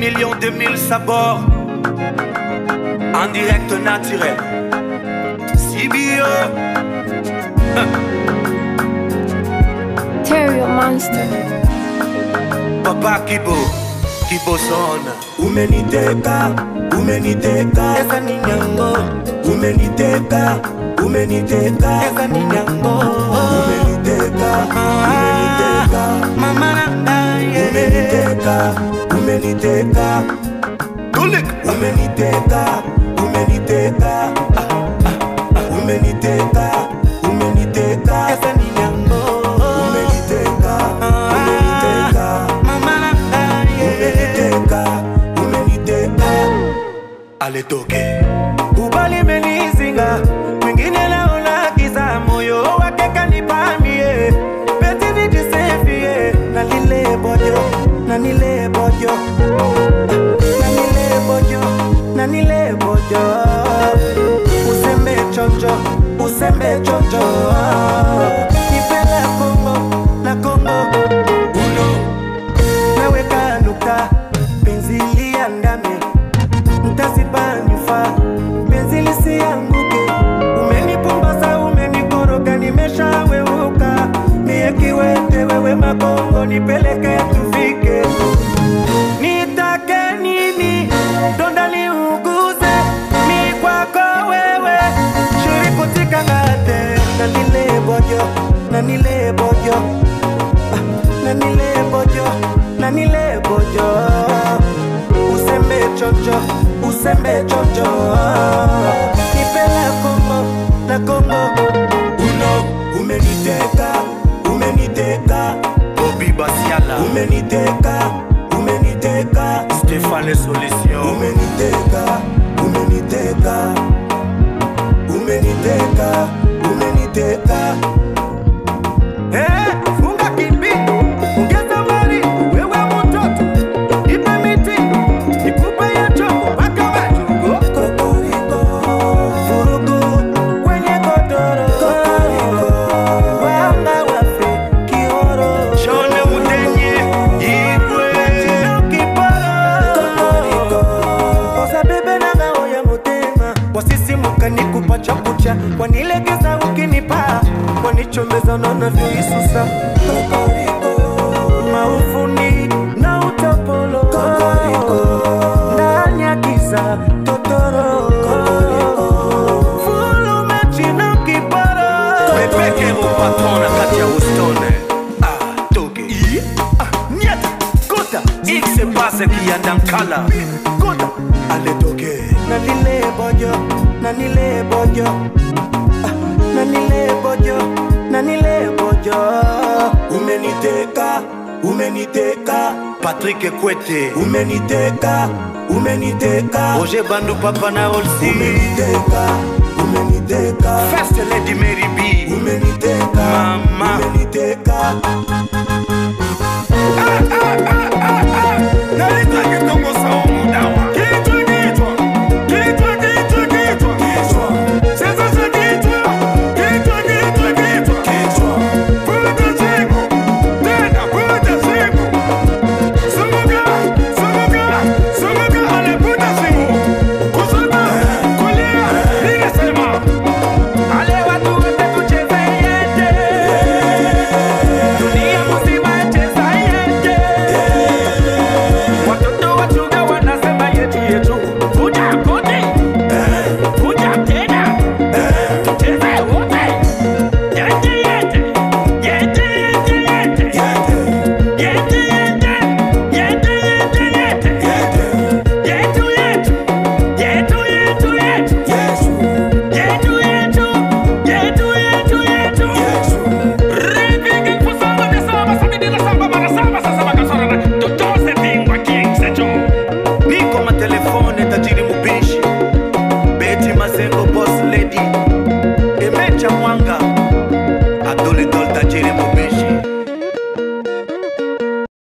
millions de mille sabords. En direct naturel. CBO. Terrio Monster. Papa Kibo. Kibo Son. umeniteka umeniteka Esa ni nyango. umeniteka umeniteka Esa ni nyango. umeniteka umeniteka Mama na yeah. umeniteka umeniteka Tulik. umeniteka umeniteka umeniteka umeniteka Esa ni nyango. umeniteka umeniteka Mama na yeah. umeniteka umeniteka Ale toke. Ubali menizinga. Mwingine naona giza moyo wake kanipamie. Peti nijisefie. Na lile bojo. Na nile bojo. Na nile bojo. Na nile bojo. Usembe chonjo. Usembe chonjo. Nipela Kongo. Na Kongo. Uno. Naweka nukta. Penzi liandame mtasipanyufa penzi lisianguke umenipumbaza umenikoroga nimeshaweuka mie kiwete wewe makongo nipeleke tufike nitake nini donda liuguze mi kwako wewe shirikutika ngate na nile bojo na nile bojo Ah, na nile bojo na nile bojo usembe chocho usembe chocho nipela kongo na kongo uno umeniteka umeniteka bobi basiala umeniteka umeniteka stéphane solution umeniteka umeniteka umeniteka umeniteka Eh, funga kimbi ongeza mali wewe mtoto ipe miti ikupe ya chongo mpaka majugo kokoriko vurugu kwenye godoro wanga wafe kioro shone mudenye igwe kiporo osabebe nanga oya motema wasisimuka nikupa chakucha wanilegeza ukinipa wanichombeza nanavyoisusa maufuni na utapolo ndani ya giza totoro fulumechi na kiporo mepeke upatona kati ya ustone ah, toge ah, nyata kota ikse pase kiyandankala kota aletoke na lile bojo na nile bojo Ah, na nile bojo na nile bojo umeniteka umeniteka patrik kwete umeniteka umeniteka roger bandu papa na olsi umeniteka umeniteka first lady mary b umeniteka Mama. umeniteka nalita kitongo saumu dawa kichwa kichwa kichwa kichwa kichwa kichwa sasa sa kichwa kichwa kichwa kichwa kichwa Vuta simu, tena vuta simu. Zunguka, zunguka, zunguka, ale vuta simu. Kushoto, kulia, ninasema. Ale watu wote tucheze yete. Dunia mzima cheza yete. Watoto wachunga wanasema yetu yetu. Vuja kote, vuja tena. Tucheze wote. Yete, yete. Yete, yete, yete. yete Yete, yete, yete, yete, yete. yete Yetu, yetu, yetu, yetu, yetu. yesu Yetu, yetu, yetu, yetu, yetu. yesu Ripigi kusamba de samba, sabidi la samba, mara samba, sasa bakasora na- Totoze bingwa king secho. Niko matelefoni